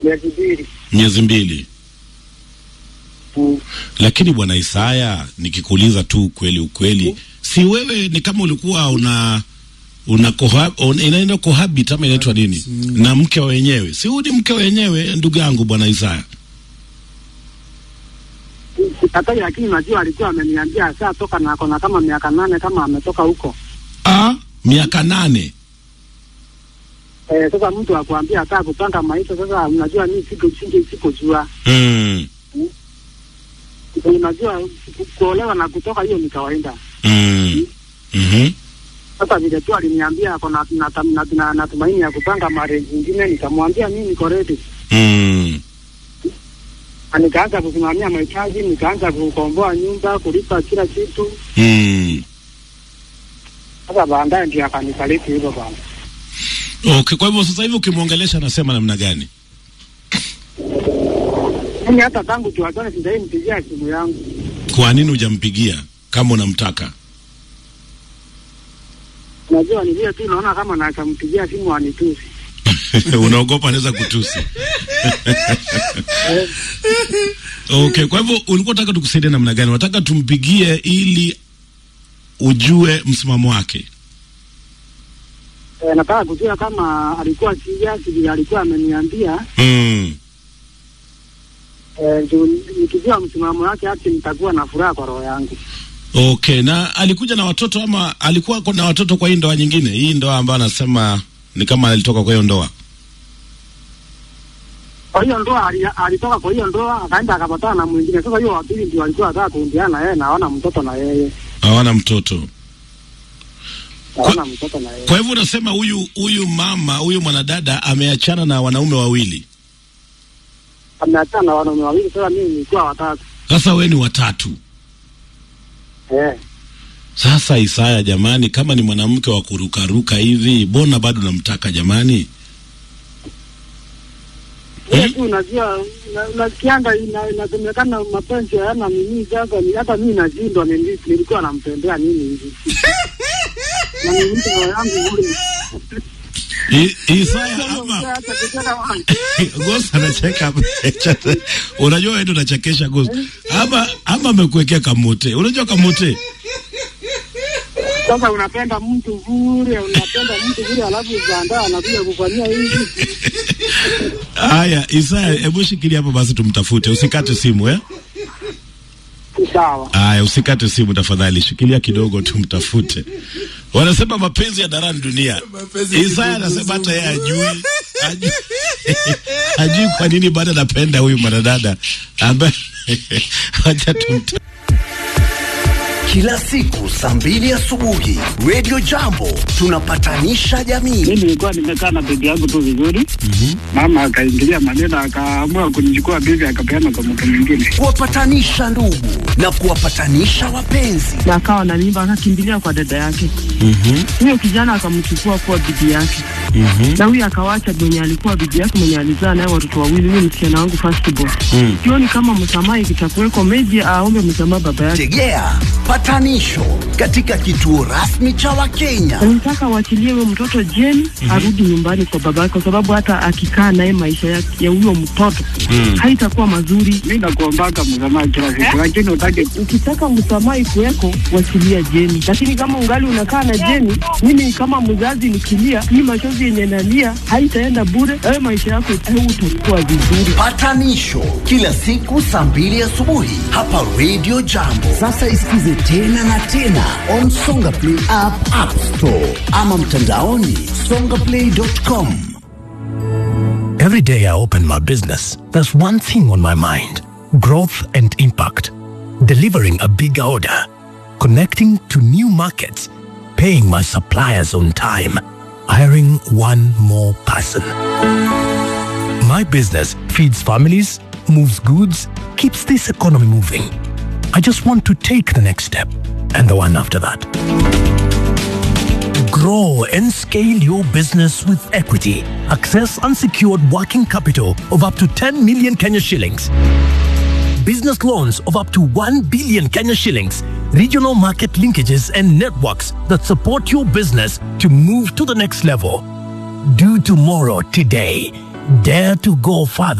miezi mbili. Miezi mbili. Mm. Lakini bwana Isaya, nikikuuliza tu ukweli ukweli, si wewe ni kama ulikuwa una una koha, un, inaenda cohabit ama inaitwa nini na mke wa wenyewe? Si huyu ni mke wa wenyewe, ndugu yangu bwana Isaya. Sikatai, lakini najua alikuwa ameniambia ashatoka na ako na kama miaka nane kama ametoka huko. Ah, miaka nane. Eh, sasa mtu akuambia ataka kupanga maisha. Sasa unajua mimi siko singe sikojua, Mm. unajua ku- kuolewa na kutoka hiyo ni kawaida. Mm. Mhm. Sasa vile tu aliniambia ako na na- na- na- na tumaini ya kupanga marriage nyingine, nikamwambia mimi niko ready, Mm. na nikaanza kusimamia mahitaji, nikaanza kukomboa nyumba, kulipa kila kitu. Mm. Sasa baadaye ndio akanisaliti hivyo bwana. Okay, kwa hivyo sasa hivi ukimwongelesha anasema namna gani? Mimi hata tangu tuachane sijai mpigia simu yangu. Kwa nini hujampigia kama unamtaka? Najua ni vile tu naona kama nakampigia simu anitusi. Unaogopa anaweza kutusi. Okay, kwa hivyo ulikuwa unataka tukusaidie namna gani? Unataka tumpigie ili ujue msimamo wake. E, nataka kujua kama alikuwa serious vile alikuwa ameniambia. Mm. E, juu nikijua msimamo wake hati nitakuwa na furaha kwa roho yangu. Okay, na alikuja na watoto ama alikuwa na watoto kwa hii ndoa nyingine? Hii ndoa ambayo anasema ni kama alitoka kwa hiyo ndoa. Kwa hiyo ndoa ali- alitoka kwa hiyo ndoa akaenda akapatana na mwingine. Sasa hiyo wa pili ndio alikuwa anataka kuingiana yeye na hawana mtoto na yeye. Hawana mtoto. Hawana mtoto na yeye. Kwa hivyo unasema huyu huyu mama huyu mwanadada ameachana na wanaume wawili. Ameachana na wanaume wawili, sasa mimi nilikuwa watatu. Sasa we ni watatu. Eh. Sasa Isaya, jamani, kama ni mwanamke wa kurukaruka hivi, mbona bado namtaka jamani? Wewe tu unajua una- unasikianga ina- inasemekana mapenzi hayana nini. Sasa ni hata mimi nashindwa nili- nilikuwa nampendea nini hivi na ni mtu roho yangu bure. I- Isaya ama Hata kucheka wangu. Ghost anacheka. Unajua wewe ndio unachekesha Ghost. Ama ama amekuwekea kamote. Unajua kamote? Sasa unapenda mtu bure, unapenda mtu bure, alafu uzaandaa anakuja kufanyia hivi. Haya, Isaya, hebu shikilia hapo basi tumtafute. Usikate simu eh? Sawa. Haya, usikate simu tafadhali, shikilia kidogo tumtafute. Wanasema mapenzi ya darani dunia. Isaya anasema hata yeye ajui ajui, ajui kwa nini bado anapenda huyu mwanadada ambaye wacha tumta Kila siku saa mbili asubuhi Radio Jambo tunapatanisha jamii. Mimi nilikuwa nimekaa na bibi yangu tu vizuri, mama akaingilia maneno, akaamua kunichukua bibi, akapeana kwa mtu mwingine. Kuwapatanisha ndugu na kuwapatanisha wapenzi. na akawa na mimba akakimbilia kwa dada yake. Huyo kijana akamchukua kuwa bibi yake, na huyo akawacha mwenye alikuwa bibi yake mwenye alizaa naye watoto wawili, huyo msichana wangu first born. Sioni kama msamaha ikitakuweko, meji aombe msamaha baba yake. Tegea patanisho katika kituo rasmi cha Wakenya. Nataka waachilie huyo mtoto jeni arudi nyumbani kwa baba yake, kwa sababu hata akikaa naye maisha yake ya huyo mtoto haitakuwa mazuri. Mi nakuombaka msamaha kila siku, lakini utake Ukitaka msamaha ikuweko, wachilia Jeni, lakini kama ungali unakaa na Jeni, mimi kama mzazi nikilia, hii machozi yenye nalia haitaenda bure. Wewe maisha yako utakuwa vizuri. Patanisho kila siku saa mbili asubuhi hapa Radio Jambo. Sasa isikize tena na tena on Songa Play app, App Store ama mtandaoni songaplay.com. Every day I open my business, there's one thing on my mind growth and impact. Delivering a bigger order, connecting to new markets, paying my suppliers on time, hiring one more person. My business feeds families, moves goods, keeps this economy moving. I just want to take the next step and the one after that. Grow and scale your business with equity. Access unsecured working capital of up to 10 million Kenya shillings. Business loans of up to 1 billion Kenya shillings. Regional market linkages and networks that support your business to move to the next level. Do tomorrow today. Dare to go further.